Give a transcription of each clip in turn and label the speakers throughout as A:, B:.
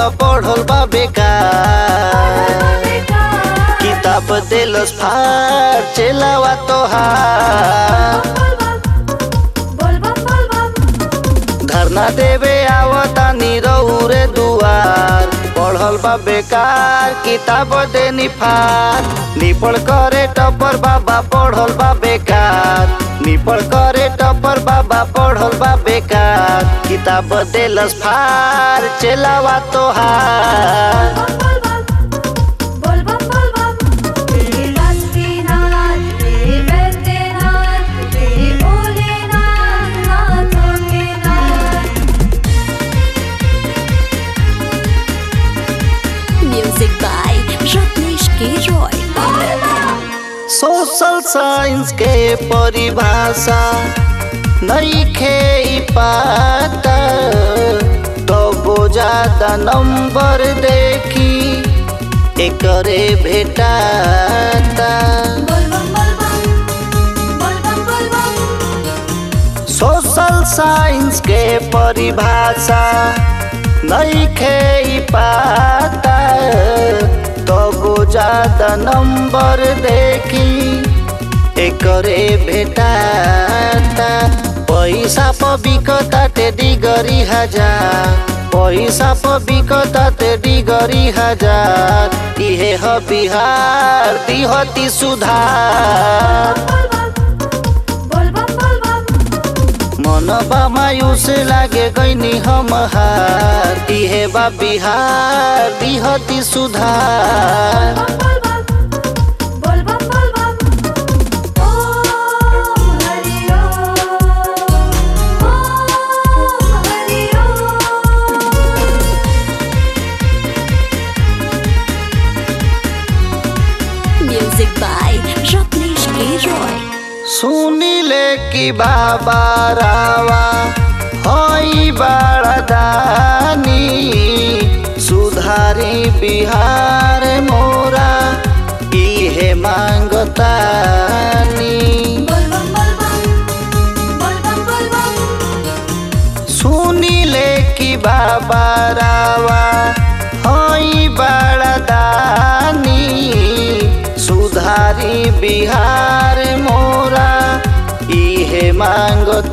A: पढ़ल बा बेकार किताब देलस फार चेलावा तोहार धरना देवे आवता नीरौरे दुआर पढ़ल बा बेकार किताब दे निफार निपड़ करे टपर बाबा पढ़ल बा बेकार निपड़ करे टपर बाबा पढ़ल बा बेकार किताब देलस फार चेलावा तोहार
B: Music by Rajneesh K. Roy.
A: Social science के परिभाषा नइखे ई पाता तो ज्यादा नंबर देखी एकरे भेटाता सोशल साइंस के परिभाषा नइखे ई पाता तो ज्यादा नंबर देखी एकरे भेटाता पैसा प बिकताटे डिगरी हजार पैसा प बिकताटे डिगरी हजार इहे ह बिहार दिहती सुधार मनबा मायूस लागे गईनी हम हार इहे बा बिहार दिहती सुधार
B: Music by Rajneesh K. Roy.
A: सुनिले कि बाबा रावा हई बड़ा दानी सुधारी बिहार मोरा इहे मांगतानी सुनिले कि बाबा रावा हई बड़ा दानी सुधारी बिहार मोरा इहे मांगतानी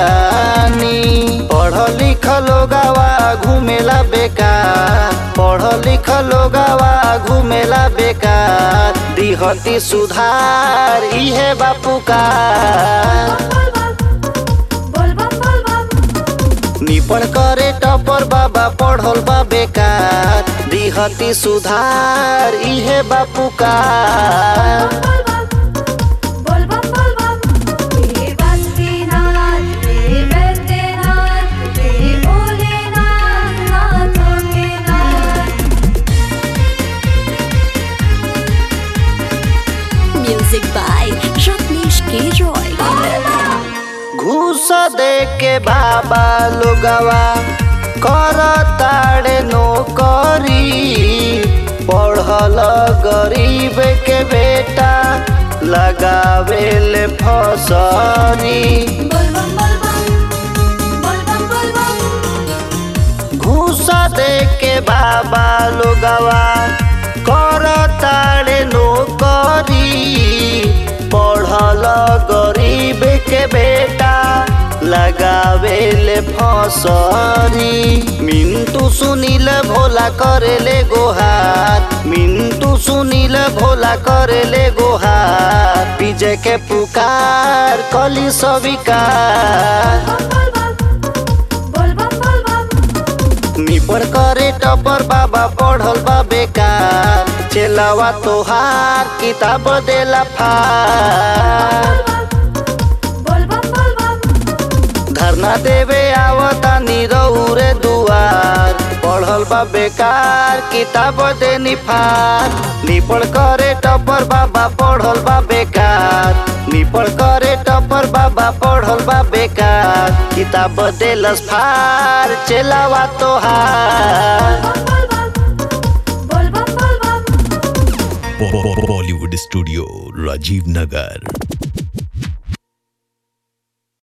A: पढ़ लिख लोगावा घुमेला बेकार पढ़ लिख लोगावा घुमेला बेकार दिहती सुधार इहे बापू का निपण करे टपर बाबा पढ़ल बा बेकार दिहती सुधार इहे बापू का
B: Music by Rajneesh K. Roy.
A: घूस दे के बाबा लोगवा कर ताड़े नौकरी पढ़ल गरीब के बेटा लगावेल फसरी घूस दे के बाबा लोगवा कर ताड़े नौकरी पढ़ल गरीब के बेटा लगावेल फसरी मिंटू सुनील भोला करेले गोहार मिंटू सुनील भोला करेले गोहार विजय के पुकार कली सविकार निपड़ करे टपर बाबा पढ़ल बा बेकार चेलावा तोहार किताब देला फार धरना देवे आवता नीरौरे दुआर पढ़ल बा बेकार किताब दे निफार निपड़ करे टपर बाबा पढ़ल बा बेकार निपड़ करे टपर बाबा पढ़ल बा बेकार किताब देलस फार चेलावा तोहार
C: बॉलीवुड स्टूडियो राजीव नगर